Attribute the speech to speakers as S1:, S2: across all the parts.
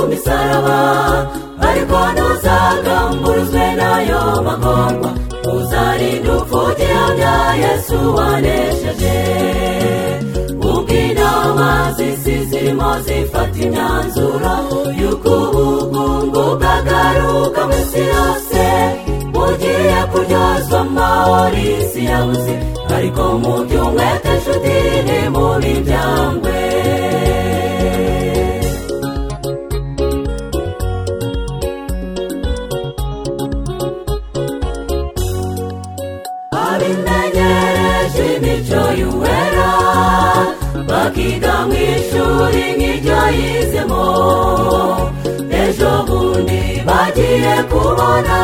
S1: imisaraba ariko ntuzagamburuzwe nayo bagomba uzarinda upfubyi ya yesu wanesheje ubwo inama z'isi zirimo zifata imyanzuro y'uko ubukungu bwagaruka mu isi yose bugiye kuryozwa amahoro isi yabuze ariko mu by'umwete nshuti ni mu miryango abimenyereje imico y'uwera bakiga mu ishuri nk'iryo yizemo ejo bundi bagiye kubona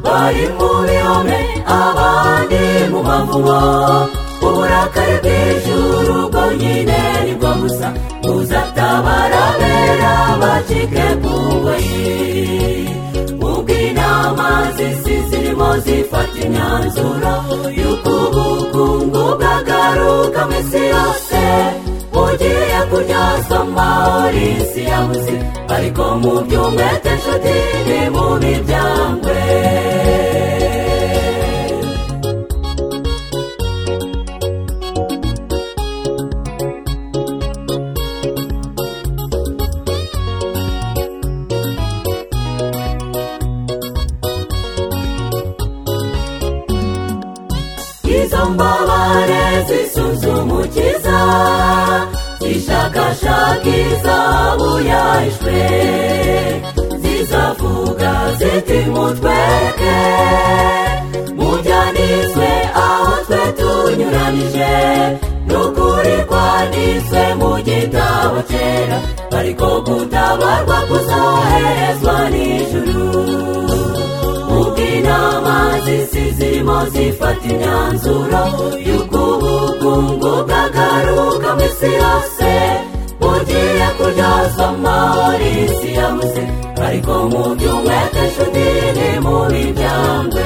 S1: bari mu bihome abandi mu mavumo uburakari bw'ijuru bwo nyine nibwo gusa buzatabara bera bacike ku ngoyi ubwo inama z'isi zirimo zifata imyanzuro y'uko ubukungu bwagaruka mu isi yose bugiye kuryazwa amahoro isi yabuze ariko mu by'umwete nshuti ni mu miryango izo mbabare zisuzumukiza zishakashaka izahabu yahishwe zizavuga ziti mutwereke mujyanizwe aho twe tunyuranije n'ukuri kwanditswe mu gitabo cyera ariko gutabarwa kuzoherezwa n'ijuru ubw'inama z'isi zirimo zifata imyanzuro y'uko ubukungu bwagaruka mu isi yose bugiye kuryazwa amahoro isi yabuze ariko mu by'umwete nshuti ni mu miryango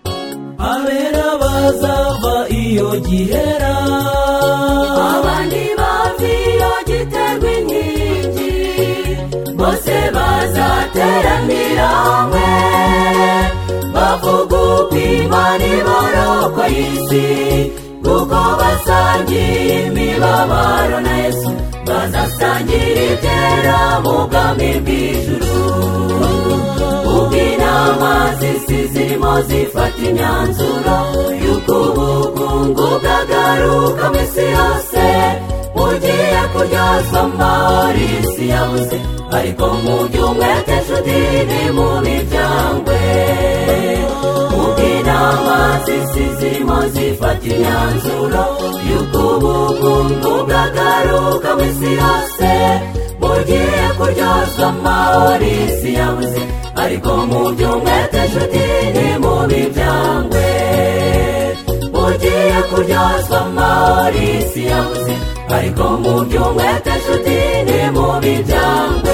S2: abera bazava iyo gihera
S1: abandi bavi iyo giterwa inkingi bose bazateranira hamwe bavuga upimana iboroko y'isi kuko basangiye imibabaro na yesu bazasangira ibyera mu bwami bw'ijuru ubwo inama z'isi zirimo zifata imyanzuro y'uko ubukungu bwagaruka mu isi yose bugiye kuryozwa amahoro isi yabuze ariko mu by'umwete nshuti ni mu miryango ubwo inama z'isi zirimo zifata imyanzuro y'uko ubukungu bwagaruka mu isi yose bugiye kuryozwa amahoro isi yabuze ariko mu by'umwete nshuti ni mu miryango bugiye kuryozwa amahoro isi yabuze ariko mu by'umwete nshuti ni mu miryango